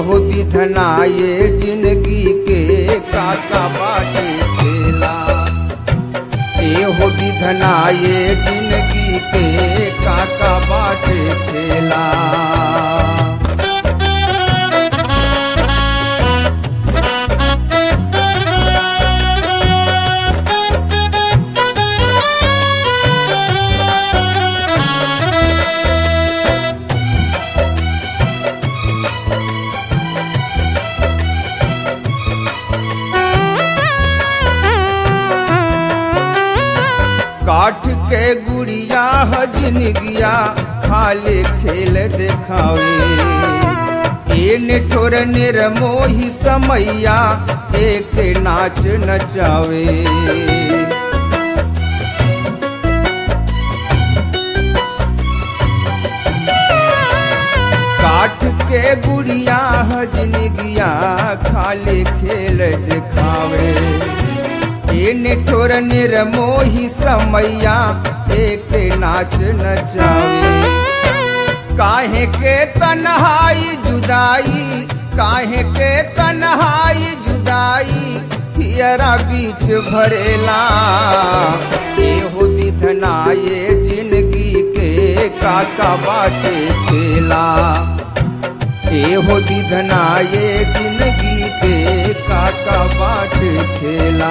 एहो विधना ये जिंदगी के काका बाटे खेला एहो विधना ये जिंदगी के काका बाटे खेला काठ के गुड़िया हजन गिया खाले खेल देखावे ए निठोर निर्मोही समैया एक नाच नचावे काठ के गुड़िया हजन गिया खाले खेल दिखावे ए निठोर निर्मोही समैया एक नाच नचावे काहे के तन्हाई जुदाई काहे के तन्हाई जुदाई हियरा बीच भरेला एहो विधना ये जिंदगी के काका बाटे खेला एहो विधना ये जिंदगी के काका बाट खेला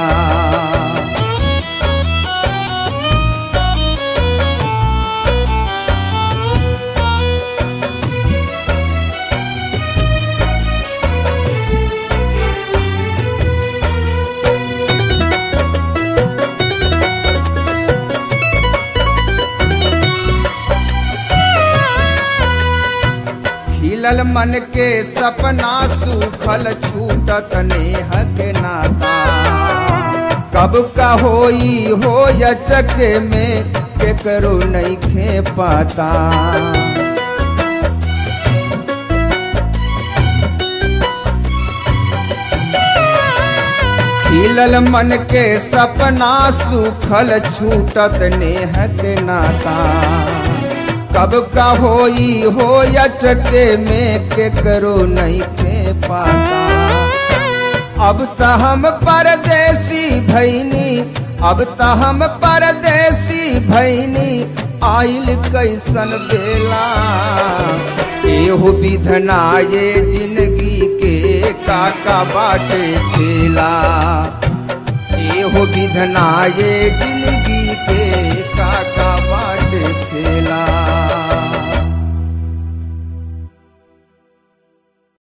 खिलल मन के सपना सूखल छूटत नेह के नाता कब का होई हो यचक में केकरो नहीं खे पाता खिलल मन के सपना सूखल छूटत नेह के नाता कब का होई हो यचके में के करो नहीं खे पाता अब त हम परदेसी भैनी अब त हम परदेसी भैनी आइल कैसन बेला एहो विधना ये जिंदगी के काका बाटे खेला एहो विधना ये जिंदगी